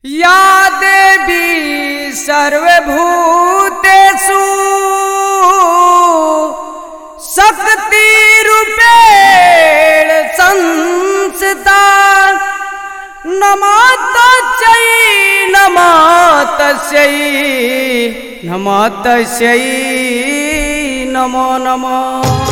या देवी सर्वभूतेषु शक्तिरूपेण संस्थिता नमः तस्यै नमः तस्यै नमः तस्यै नमो नमः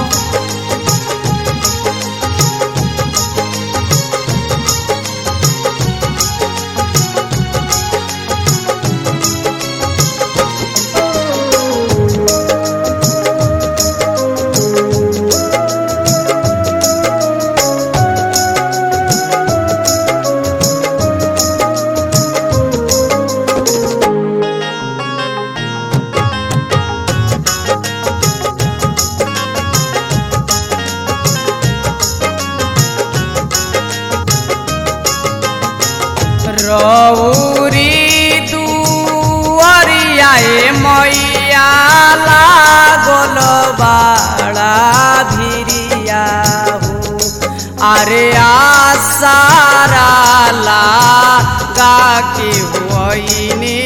रौरी दुआरियाए मैया लागल बाड़ा भिरिया हो अरे आसारा लागा के हुआइनी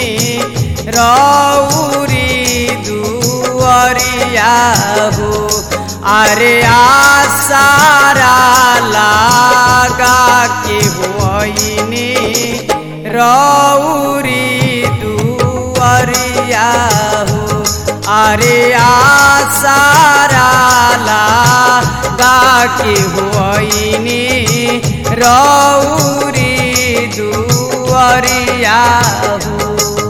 रौरी दुआरिया हो अरे आसारा लागा के हुआइनी रौरी दुआरिया हो अरे आसारा लागा के हुआइनी रौरी दुआरिया हो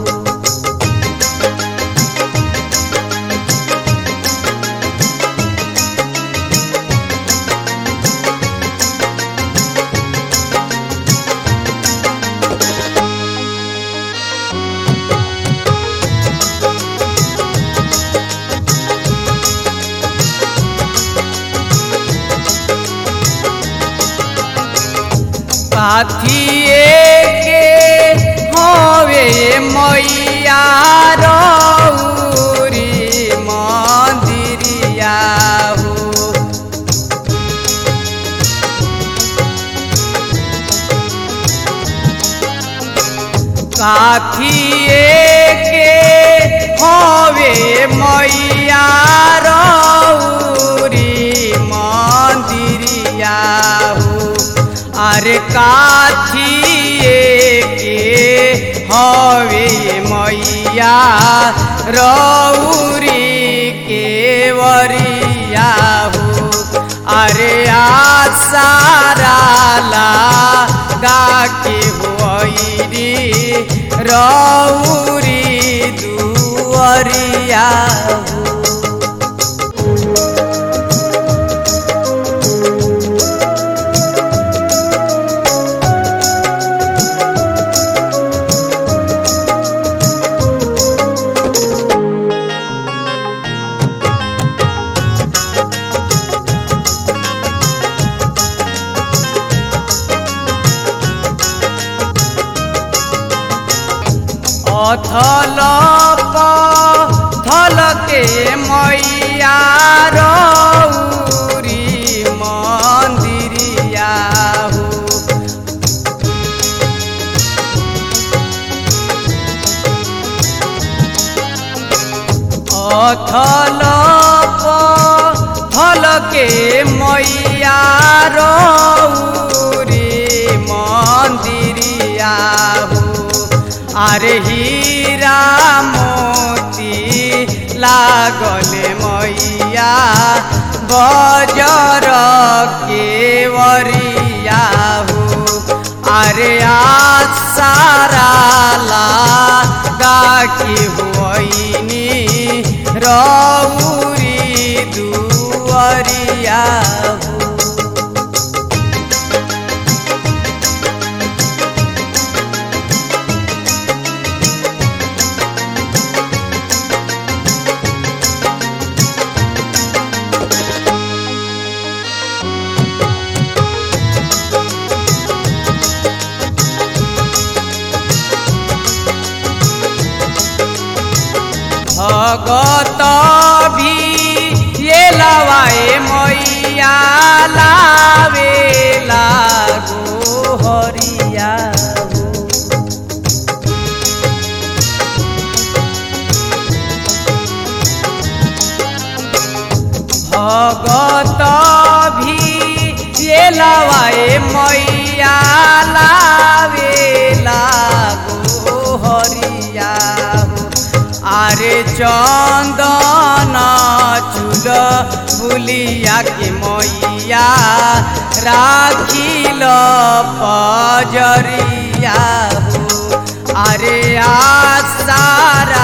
साथिए के हवे मैया रौरी मंदिरिया हो साथिए के हवे मैया रौरी मंदिरिया हो अरे काथिए के हवे मैया रौरी के वरिया हो अरे आसारा लागा के होइरी रौरी दुअरिया हो अथल थल के मैया रौरी मंदिरिया हो अथल थल के मैया रौरी मंदिरिया हो अरे हीरा मोती लागल मैया बजर के वरिया हो अरे आसारा लागा के होइनी रौरी दुअरिया हो भगत भी ये लवाए मैया लावे लागो हरिया हो भी ये लवाए मैया लावे लागो हरिया हो आरे चंदन चूल बुलिया के मैया राखिल पजरिया हो अरे आसारा